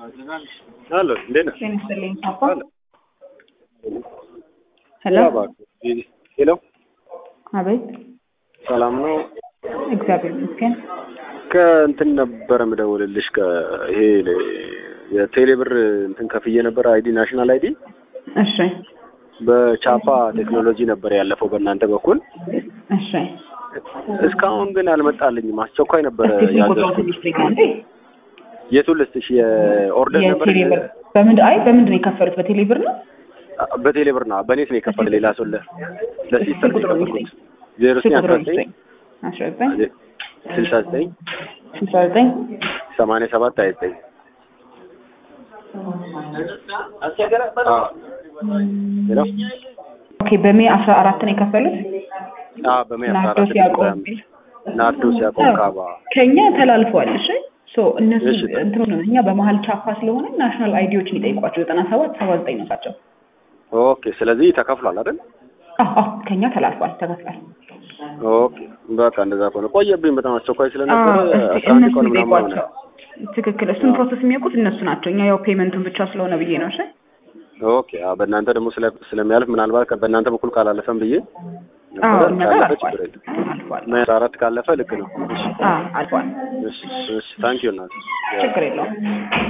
አሎ እንዴት ነህ? ጤና ይስጥልኝ ፓፓ። አሎ ሄሎ ሄሎ አቤት። ሰላም ነው? እግዚአብሔር ይመስገን። ከእንትን ነበረ ምደውልልሽ ከይሄ የቴሌ ብር እንትን ከፍዬ ነበር አይዲ ናሽናል አይዲ እሺ በቻፓ ቴክኖሎጂ ነበር ያለፈው በእናንተ በኩል እሺ። እስካሁን ግን አልመጣልኝም። አስቸኳይ ነበረ እስቲ ስልክ ቁጥሩን ያዘዝኩት። ትንሽ እንዴ? የቱን ልስጥሽ? የኦርደር ነበር የቴሌ ብር በምንድን አይ በምንድን ነው የከፈሉት? በቴሌ ብር ነው? በቴሌ ብር ነው። በኔት ነው የከፈለ ሌላ ሰው ለ ለሲስተር ነው ቁጥሩን የከፈልኩት። ዜሮ ስልክ ዘጠኝ አስራ ቁጥሩን ዘጠኝ ይስጠኝ። አስራ ዘጠኝ ስልሳ ዘጠኝ ስልሳ ዘጠኝ ሰማንያ ሰባት ሀያ ዘጠኝ ሄሎ ኦኬ። በሜ አስራ አራት ነው የከፈሉት። አዎ በሜይ አስራ ናርዶስ አራት ያዕቆብ የሚል ናርዶስ ያዕቆብ ካባ ከኛ ተላልፈዋል። እሺ ሶ እነሱ እሺ። እንትኑ ነው እኛ በመሀል ቻፓ ስለሆነ ናሽናል አይዲዎችን ይጠይቋቸው ዘጠና ሰባት ሰባ ዘጠኝ ነው ናቸው። ኦኬ ስለዚህ ተከፍሏል አይደል አዎ አዎ ከኛ ተላልፏል፣ ተከፍሏል። ኦኬ በቃ እንደዛ ከሆነ ቆየብኝ በጣም አስቸኳይ ስለነበረ አዎ፣ እስቲ አስራ አንድ እነሱ ቀን ምናምን ሆነ ይጠይቋቸው። ትክክል። እሱን ፕሮሰስ የሚያውቁት እነሱ ናቸው። እኛ ያው ፔመንቱን ብቻ ስለሆነ ብዬ ነው። እሺ ኦኬ አዎ በእናንተ ደግሞ ስለ ስለሚያልፍ ምናልባት ከ- በእናንተ በኩል ካላለፈም ብዬ አዎ ነበረ እኛ ጋር ካለፈ አልፏል፣ ችግር የለም አልፏል። ሜይ አስራ አራት ካለፈ ልክ ነው እሺ አዎ አልፏል። እሺ እሺ ታንኪዩ እናት ችግር የለውም።